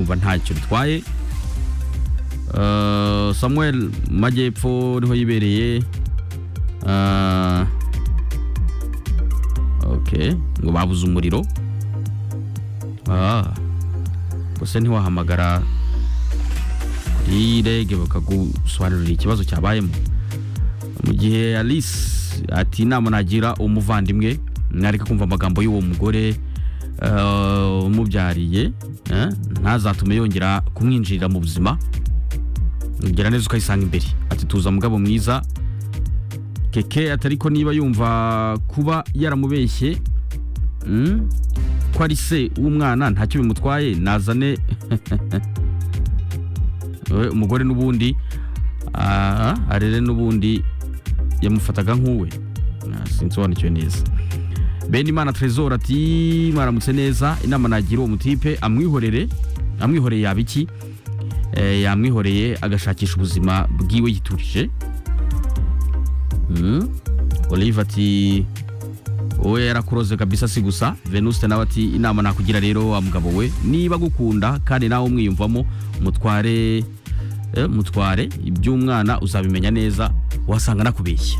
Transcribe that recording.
numva ntacyo bitwaye Uh, samuel majyepfo niho yibereye Uh, ok ngo babuze umuriro Ah, gusa ntiwahamagara kuri rege bakagusobanurira ikibazo cyabayemo mu gihe alice ati inama nagira umuvandimwe nareka kumva amagambo y'uwo mugore eh, umubyariye eh, ntazatume yongera kumwinjirira mu buzima ugera neza ukayisanga imbere ati tuza mugabo mwiza keke atari ko niba yumva kuba yaramubeshye mm, ko ari se w'umwana ntacyo bimutwaye nazane we umugore n'ubundi ah, arere n'ubundi yamufataga nk'uwe Ah, sinsobanukiwe neza benimana trezor ati mwaramutse neza inama nagira uwo mutipe amwihorere amwihoreye yaba iki Eh, yamwihoreye agashakisha ubuzima bwiwe yiturije Mm. olive ati wowe yarakuroze kabisa si gusa venuste nawe ati inama nakugira rero wa mugabo we niba agukunda kandi nawe umwiyumvamo mutware eh, mutware iby'umwana uzabimenya neza wasanga nakubeshya